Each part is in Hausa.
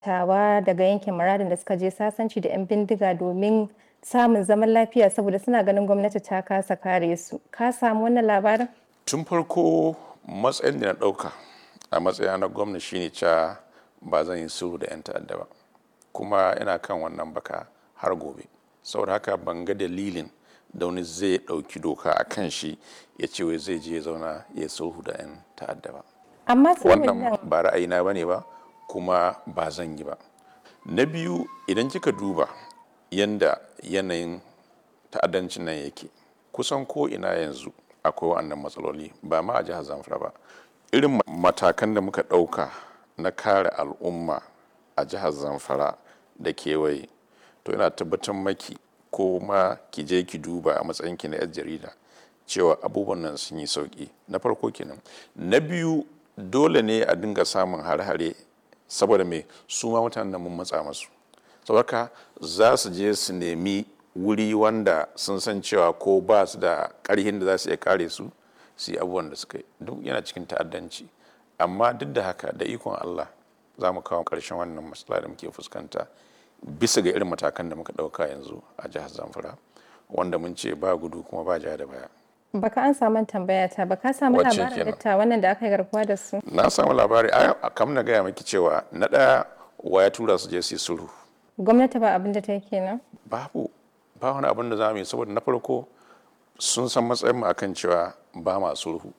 tawa daga yankin muradin da suka je sasanci da 'yan bindiga domin samun zaman lafiya saboda suna ganin gwamnati ta kasa kare su ka samu wannan labarin tun farko matsayin da na ɗauka a matsayina na gwamna shine cewa ba zan yi sulhu da 'yan ta'adda ba kuma ina kan wannan baka har gobe saboda haka ban ga dalilin da wani zai ɗauki doka a kan shi ya ce wai zai je ya zauna ya sulhu da 'yan ta'adda ba amma sulhun nan wannan ba ra'ayina ba ne ba kuma ba zan yi ba na biyu idan kika duba yanda yanayin ta'addancin nan yake kusan ko ina yanzu akwai wa'annan matsaloli ba ma a jihar zamfara ba irin matakan da muka ɗauka na kare al'umma a jihar zamfara da kewaye to ina tabbatar maki ko ma ki je ki duba a matsayinki na 'yar jarida cewa abubuwan nan sun yi sauki na farko kenan na biyu dole ne a dinga samun hare-hare saboda mai su ma mutanen mun matsa masu saboda za su je su nemi wuri wanda sun san cewa ko ba su da ƙarhin da za su iya kare su su yi abubuwan da suka yi duk yana cikin ta'addanci amma duk da haka da ikon Allah za mu kawo ƙarshen wannan matsala da muke fuskanta bisa ga irin matakan da muka ɗauka yanzu a jihar Zamfara wanda mun ce ba gudu kuma ba ja da baya. baka an samu tambaya ta baka samu Wacce labarin kenan? datta wannan da aka yi garkuwa da su Na samu labari a kam na gaya maki cewa na ɗaya wa ya tura su je su yi sulhu gwamnati ba abin da ta yi kenan babu ba wani abin da za mu yi saboda na farko sun san matsayin mu akan cewa ba ma sulhu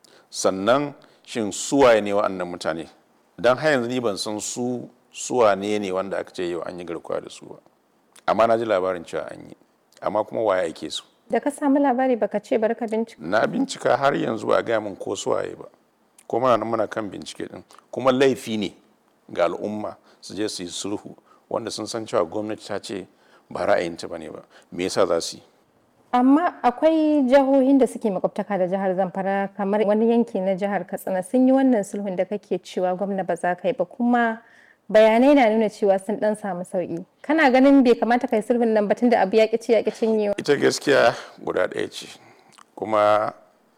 sannan shin suwaye ne wa'annan mutane don har yanzu ni ban san su suwane ne wanda aka ce yau an yi garkuwa da su ba amma na ji labarin cewa an yi amma kuma waye ake su da ka samu labari baka ce barka bincika na bincika har yanzu ba a gaya min ko suwaye ba ko muna nan muna kan bincike din kuma laifi ne ga al'umma su je su yi sulhu wanda sun san cewa gwamnati ta ce ba ra'ayinta ba ne ba me yasa za su yi amma akwai jihohin da suke makwabtaka da jihar zamfara kamar wani yanki na jihar katsina sun yi wannan sulhun da kake cewa gwamna ba za ka yi ba kuma bayanai na nuna cewa sun dan samu sauki kana ganin bai kamata kai sulhun nan ba tunda abu ya ci ya cinyewa ita gaskiya guda ɗaya ce kuma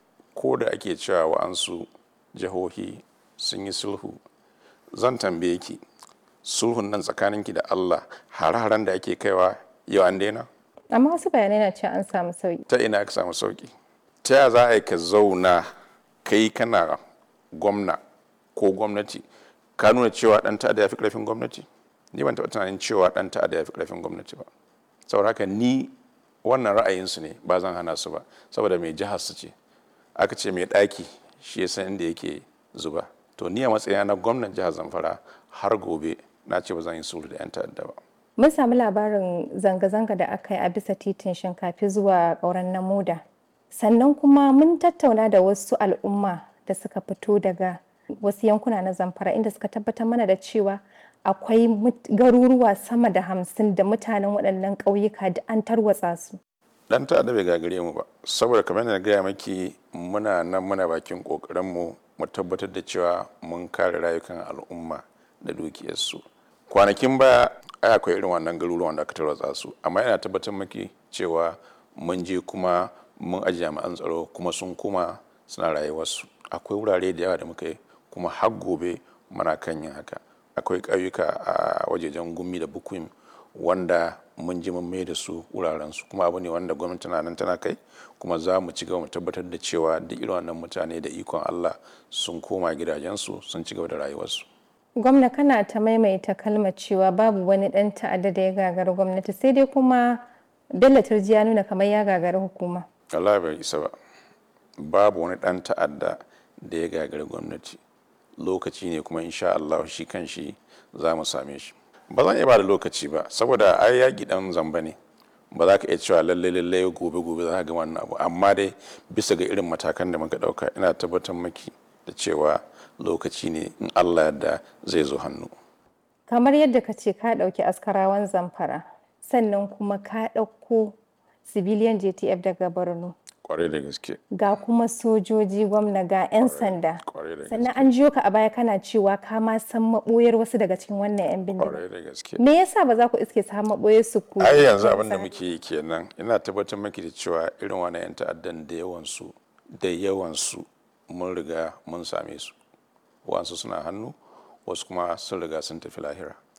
ko da ake cewa wa'ansu jihohi sun yi sulhu zan tambaye ki sulhun nan tsakaninki da allah hare-haren da ake kaiwa yau an daina amma wasu bayanai na cewa an samu sauki ta ina aka samu sauki ta ya za a yi ka zauna kai kana gwamna ko gwamnati ka nuna cewa dan ta'adda ya fi karfin gwamnati ni ban taɓa tunanin cewa dan ta'adda ya fi karfin gwamnati ba saboda haka ni wannan ra'ayinsu ne ba zan hana su ba saboda mai jihar su ce aka ce mai ɗaki shi ya san inda yake zuba to ni a matsayina na gwamnan jihar zamfara har gobe na ce ba zan yi sulhu da 'yan ta'adda ba mun samu labarin zanga-zanga da aka yi a bisa titin shinkafi zuwa ƙauren namuda sannan kuma mun tattauna da wasu al'umma da suka fito daga wasu yankuna na zamfara inda suka tabbatar mana da cewa akwai mut- garuruwa sama da hamsin da mutanen waɗannan ƙauyuka da an tarwatsa su dan ta'adda bai gagare mu ba saboda kamar yadda na gaya maki muna nan muna bakin kokarin mu mu tabbatar da cewa mun kare rayukan al'umma da dukiyarsu kwanakin baya ai akwai irin wannan garuruwan da aka tarwatsa su amma yana tabbatar maki cewa mun je kuma mun aji jami'an tsaro kuma sun kuma suna rayuwarsu akwai wurare da yawa da muka yi kuma har gobe muna kan yin haka akwai ƙauyuka a wajejen gumi da bukuim wanda mun ji mun mai da su wurarensu kuma abu ne wanda gwamnati na nan tana kai kuma za mu ci gaba mu tabbatar da cewa duk irin wannan mutane da ikon Allah sun koma gidajensu sun ci gaba da rayuwarsu. gwamna kana ta maimaita kalmar cewa babu wani ɗan ta'adda da ya gagari gwamnati sai dai kuma bello turji ya nuna kamar ya gagari hukuma Allah bai isa ba babu wani ɗan ta'adda da ya gagari gwamnati lokaci ne kuma insha Allah shi kan shi za mu same shi ba zan iya ba da lokaci ba saboda ai yaƙi ɗan zamba ne ba za ka iya cewa lalle lalle gobe gobe za ka ga wannan abu amma dai bisa ga irin matakan da muka ɗauka ina tabbatar maki da cewa lokaci ne in Allah yadda zai zo hannu kamar yadda ka ce ka ɗauki askarawan zamfara sannan kuma ka ɗauko civilian jtf daga borno kwarai da gaske ga kuma sojoji gwamna ga 'yan sanda kwarai da sannan gaske an jiyo ka a baya kana cewa ka ma san maɓoyar wasu daga cikin wannan 'yan bindiga kwarai da gaske me yasa ba za ku iske su har maɓoyar su ku ai yanzu abin da muke yi kenan ina tabbatar maki da cewa irin wani 'yan ta'addan da yawansu da yawansu mun riga mun same su wasu suna hannu wasu kuma sun riga sun tafi lahira